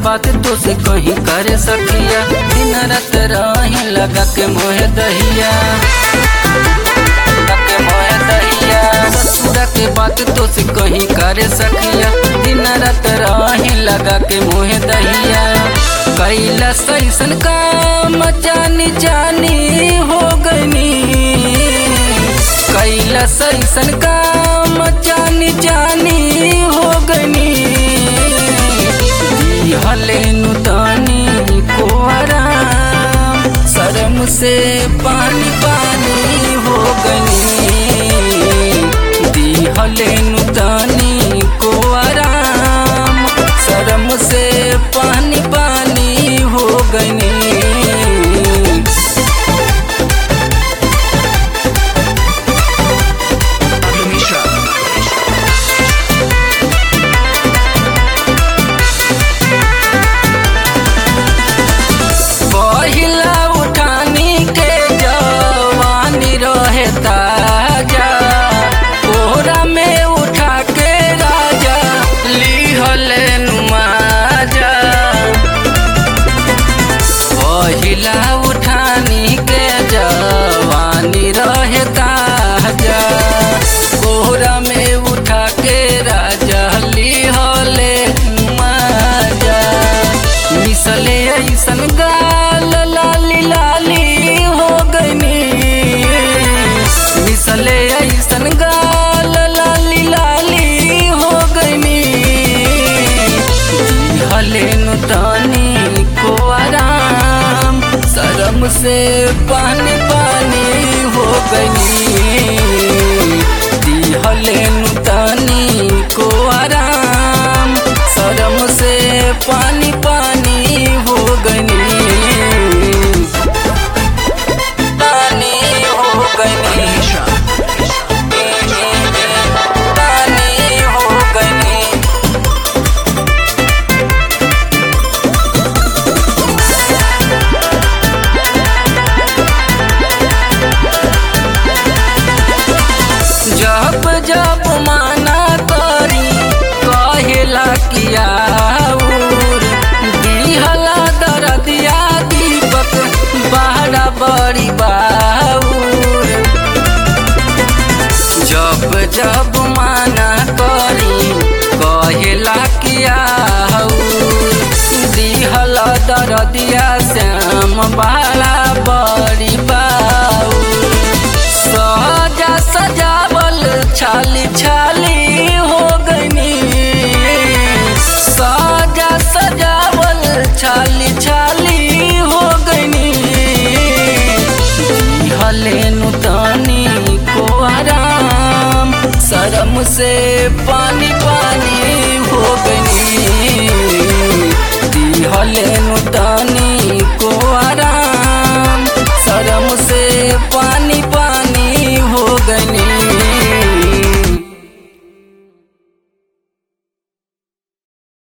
बात तो से कहीं करे सखिया दिन रात रही लगा के मोहे दहिया लगा के मोहे दहिया ससुरा के बात तो से कहीं करे सखिया दिन रात रही लगा के मोहे दहिया कैला सैसन काम जानी जानी हो गनी कैला सैसन काम जानी जानी हो गनी हले नुतानी को आराम शर्म से पानी पानी हो गनी दी हले नुतानी को आराम शर्म से पानी पानी हो गनी Pablo Mishra. पहिला उठानी के जवानी रहे ताजा कोहरा में उठा के राजा लिहले नुमाजा पहिला उठानी के जवानी रहे ताजा कोहरा में उठा के राजा लिहले नुमाजा मिसले ऐसन गाल लाली लाली हो गनी मिसले ऐसन गाल लाली लाली हो गनी हले नुतानी को आराम शर्म से पानी पानी हो गनी हले नुतानी को आराम शर्म से पानी पानी हो गनी पानी हो गनी Mishra. पानी हो गनी जब जब माना करी कहेला किया दिहला दरदिया दीपक बहरा बड़ी बाऊर जब जब माना करी कहेला किया दिहला दरदिया श्याम बहरा बड़ी बाऊर सजा सजावल छाली छाली हो गनी सजा सजावल छाली छाली हो गनी हले नुतानी को आराम शर्म से पानी पानी हो गनी हले नुतानी को आराम